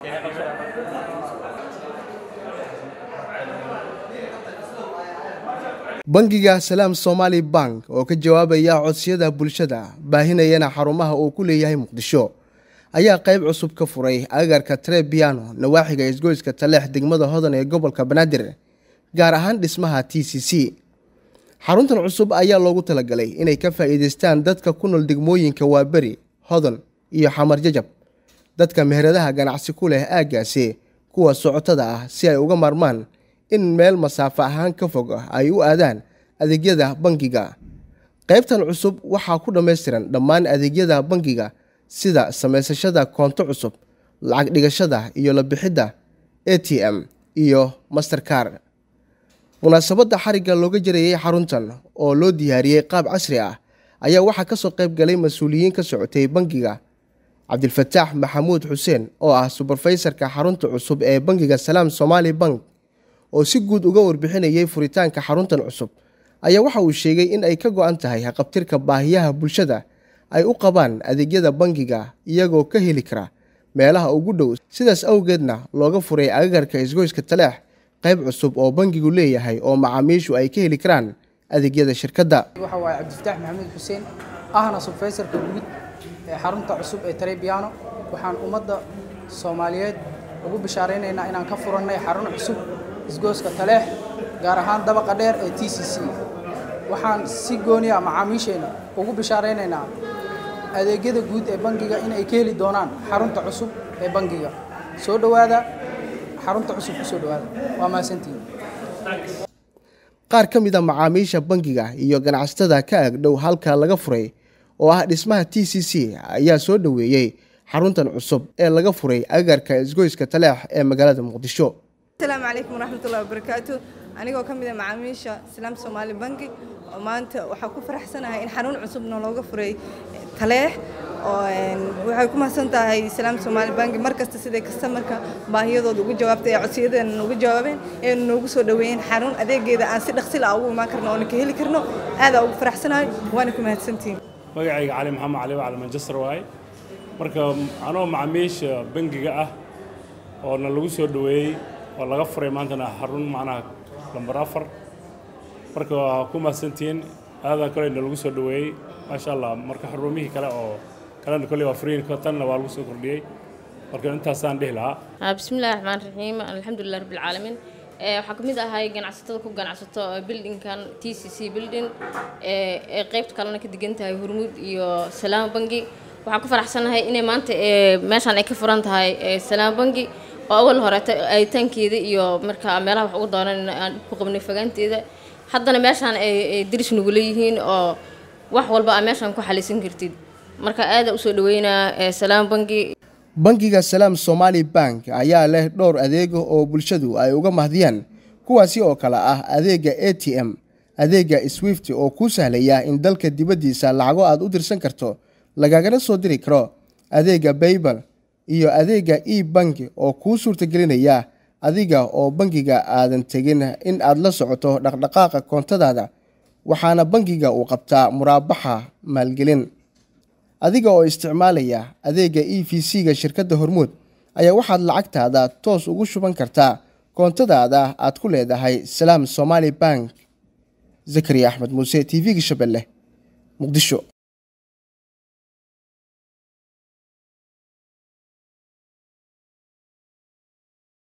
bangiga salaam somaali bank oo ka jawaabaya codsiyada bulshada baahinayana xarumaha uu ku leeyahay muqdisho ayaa qayb cusub ka furay agagarka trebiano nawaaxiga isgoyska taleex degmada hodan ee gobolka banaadir gaar ahaan dhismaha t c c xaruntan cusub ayaa loogu talagalay inay ka faa'iidaystaan dadka ku nool degmooyinka waaberi hodan iyo xamar jajab dadka meheradaha ganacsi ku leh aaggaasi kuwa socotada ah si ay uga maarmaan in meel masaafo ahaan ka fog ah ay u aadaan adeegyada bangiga qaybtan cusub waxaa ku dhammaystiran dhammaan adeegyada bangiga sida samaysashada koonto cusub lacag dhigashada iyo la bixidda a t m iyo masterkar munaasabadda xarigga looga jarayay xaruntan oo loo diyaariyey qaab casri ah ayaa waxaa kasoo qayb galay mas-uuliyiin ka socotay bangiga cabdilfataax maxamuud xuseen oo ah suberfaysarka xarunta cusub ee bangiga salaam somaali bank oo si guud uga warbixinayay furitaanka xaruntan cusub ayaa waxa uu sheegay in ay ka go-an tahay haqabtirka baahiyaha bulshada ay u qabaan adeegyada bangiga iyagoo ka heli kara meelaha ugu dhow sidaas awgeedna looga furay agagarka isgoyska taleex qayb cusub oo bangigu leeyahay oo macaamiishu ay ka heli karaan adeegyada shirkadda waxa waaye cabdifataax maxamuud xuseen ahna subfaysarka guud ee xarunta cusub ee tarebiano waxaan ummadda soomaaliyeed ugu bishaaraynaynaa inaan ka furannay xarun cusub isgooska taleex gaar ahaan dabaqa dheer ee t c c waxaan si gooniya macaamiisheenna ugu bishaaraynaynaa adeegyada guud ee bangiga in ay ka heli doonaan xarunta cusub ee bangiga soo dhowaada xarunta cusub ku soo dhowaada waa mahadsantihiin qaar ka mid a macaamiisha bangiga iyo ganacsatada ka agdhow halka laga furay oo ah dhismaha t c c ayaa soo dhoweeyey xaruntan cusub ee laga furay agagarka isgoyska taleex ee magaalada muqdisho asalaamu calaykum waraxmatullahi wabarakaatu anigoo ka mid a macaamiisha islaam soomaali banki oo maanta waxaa ku faraxsanahay in xarun cusubna looga furay taleex oo waxay ku mahadsan tahay islaam soomaali banki mar kasta siday kastamarka baahiyadooda ugu jawaabtay ee codsiyadeena noogu jawaabeen ee noogu soo dhoweeyeen xarun adeegeeda aan si dhaqsi la ugu imaan karno oona ka heli karno aadaa ugu faraxsanahay waana ku mahadsantihiin magacayga cali maxamed cali waa cali manchester waaye marka anoo macaamiisha bangiga ah oona lagu soo dhoweeyey oo laga furay maantana xarun macnaha lambar afar marka waa ku mahadsantihiin aadaa koleyna lagu soo dhoweeyey maasha allah marka xarumihii kale oo kalena kolley waa furiin tanna waa lagu soo kordhiyey marka intaasaan dhihi lahaa bismillahi raxmaan raxiim alxamdulilah rabbilcaalamiin waxaa ka mid ahay ganacsatada ku ganacsato buildingkan t c c building ee qeybta kalena ka degan tahay hormuud iyo salaam bangi waxaan ku faraxsanahay inay maanta meeshaan ay ka furan tahay salaam bangi oo awal horeeta ayitaankeeda iyo markaa meelaha wax ugu doonan aan ku qabnay fogaanteeda haddana meeshaan ay diris nagu leeyihiin oo wax walba aa meeshaan ku xalisan kartid marka aada usoo dhaweynaa salaam bangi bangiga salaam somaali bank ayaa leh dhowr adeego oo bulshadu ay uga mahdiyaan kuwaasi oo kale ah adeega a t m adeega swift oo kuu sahlaya in dalka dibaddiisa lacago aad u dirsan karto lagagana soo diri karo adeega baybal iyo adeega e banki oo kuu suurtagelinaya adiga oo bangiga aadan tegin in aad la socoto dhaqdhaqaaqa koontadaada waxaana bangiga uu qabtaa muraabaxa maalgelin adiga oo isticmaalaya adeega e v c-ga shirkadda hormuud ayaa waxaad lacagtaada toos ugu shuban kartaa koontadaada aad ku leedahay salaam somaali bank zakariya axmed muuse t v-ga shabeelle muqdisho